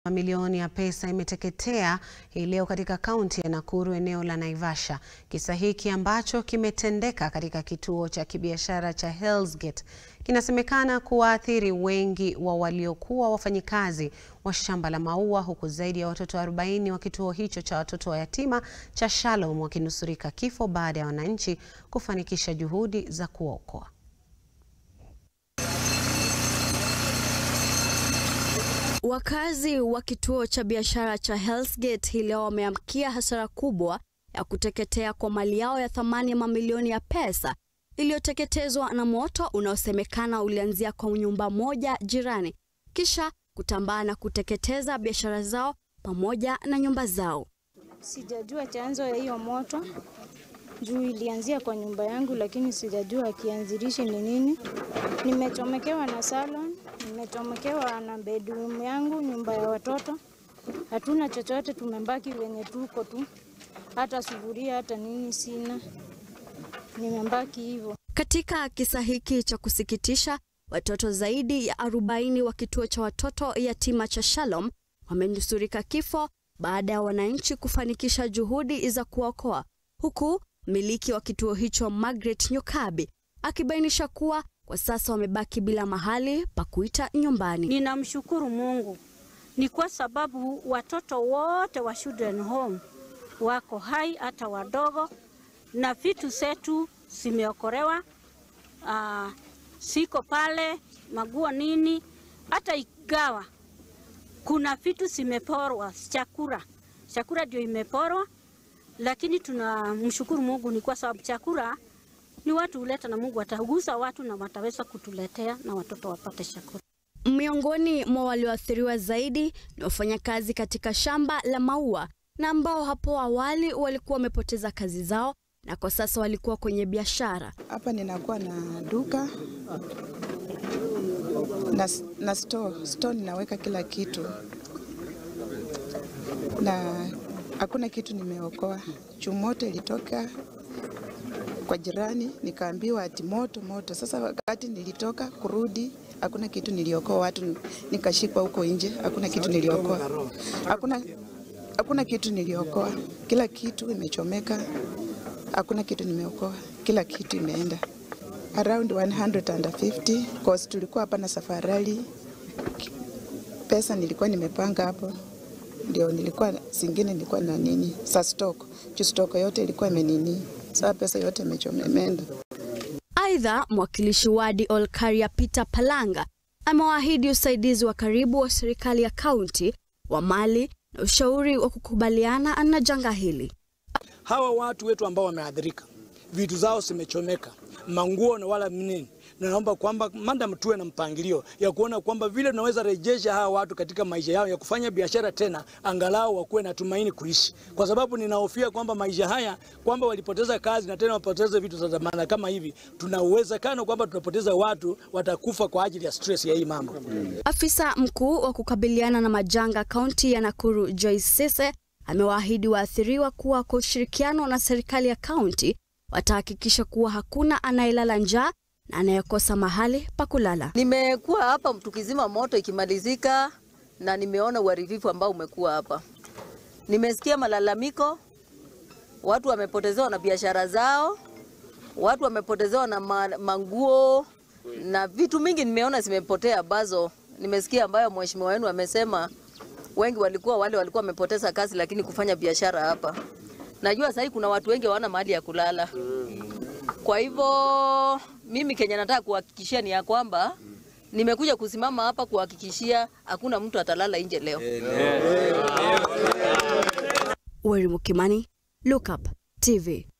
Mamilioni ya pesa imeteketea hii leo katika kaunti ya Nakuru eneo la Naivasha. Kisa hiki ambacho kimetendeka katika kituo cha kibiashara cha Hell's Gate kinasemekana kuwaathiri wengi wa waliokuwa wafanyikazi wa shamba la maua huku zaidi ya watoto 40 wa kituo hicho cha watoto wa yatima cha Shalom wakinusurika kifo baada ya wananchi kufanikisha juhudi za kuokoa. Wakazi wa kituo cha biashara cha Hell's Gate hii leo wameamkia hasara kubwa ya kuteketea kwa mali yao ya thamani ya mamilioni ya pesa iliyoteketezwa na moto unaosemekana ulianzia kwa nyumba moja jirani kisha kutambaa na kuteketeza biashara zao pamoja na nyumba zao. Sijajua chanzo ya hiyo moto juu ilianzia kwa nyumba yangu, lakini sijajua kianzilishi ni nini. Nimechomekewa na salon, nimechomekewa na bedroom yangu, nyumba ya watoto. Hatuna chochote, tumebaki wenye tuko tu, hata sufuria hata nini sina, nimebaki hivyo. Katika kisa hiki cha kusikitisha, watoto zaidi ya 40 wa kituo cha watoto yatima cha Shalom wamenusurika kifo baada ya wananchi kufanikisha juhudi za kuokoa, huku mmiliki wa kituo hicho Margaret Nyokabi akibainisha kuwa kwa sasa wamebaki bila mahali pa kuita nyumbani. Ninamshukuru Mungu ni kwa sababu watoto wote wa children home wako hai, hata wadogo, na vitu zetu zimeokolewa. Uh, siko pale maguo nini, hata igawa kuna vitu zimeporwa, chakula chakula ndio imeporwa, lakini tunamshukuru Mungu ni kwa sababu chakula ni watu huleta na Mungu atagusa watu na wataweza kutuletea na watoto wapate chakula. Miongoni mwa walioathiriwa zaidi ni wafanyakazi katika shamba la maua na ambao hapo awali walikuwa wamepoteza kazi zao na kwa sasa walikuwa kwenye biashara. Hapa ninakuwa na duka na, na store. Store ninaweka kila kitu na hakuna kitu nimeokoa. Chumoto ilitoka kwa jirani, nikaambiwa ati moto moto. Sasa wakati nilitoka kurudi, hakuna kitu niliokoa. Watu nikashikwa huko nje, hakuna kitu niliokoa, hakuna, hakuna kitu niliokoa. Kila kitu imechomeka, hakuna kitu nimeokoa, kila kitu imeenda around 150 cause tulikuwa hapa na safarali. Pesa nilikuwa nimepanga hapo, ndio nilikuwa zingine nilikuwa na nini sa stock juu stock yote ilikuwa imenini, saa pesa yote imeenda. Aidha, mwakilishi wadi Olkaria Peter Palanga amewaahidi usaidizi wa karibu wa serikali ya kaunti wa mali na ushauri wa kukubaliana na janga hili. Hawa watu wetu ambao wameathirika, vitu zao zimechomeka manguo na wala nini, naomba kwamba madam tuwe na mpangilio ya kuona kwamba vile tunaweza rejesha hawa watu katika maisha yao ya kufanya biashara tena, angalau wakuwe na tumaini kuishi, kwa sababu ninahofia kwamba maisha haya kwamba walipoteza kazi na tena wapoteze vitu za dhamana kama hivi, tuna uwezekano kwamba tunapoteza watu watakufa kwa ajili ya stress ya hii mambo. Afisa mkuu wa kukabiliana na majanga kaunti ya Nakuru Joyce Sese amewaahidi waathiriwa kuwa kwa ushirikiano na serikali ya kaunti watahakikisha kuwa hakuna anayelala njaa na anayekosa mahali pa kulala. Nimekuwa hapa tukizima moto ikimalizika, na nimeona uharibifu ambao umekuwa hapa. Nimesikia malalamiko, watu wamepotezewa na biashara zao, watu wamepotezewa na manguo na vitu mingi nimeona zimepotea, ambazo nimesikia ambayo mheshimiwa wenu amesema wengi walikuwa wale walikuwa wamepoteza kazi, lakini kufanya biashara hapa Najua sasa kuna watu wengi hawana mahali ya kulala. Kwa hivyo mimi Kenya nataka kuhakikishia ni ya kwamba nimekuja kusimama hapa kuhakikishia hakuna mtu atalala nje leo. Weri Mukimani, Look Up TV.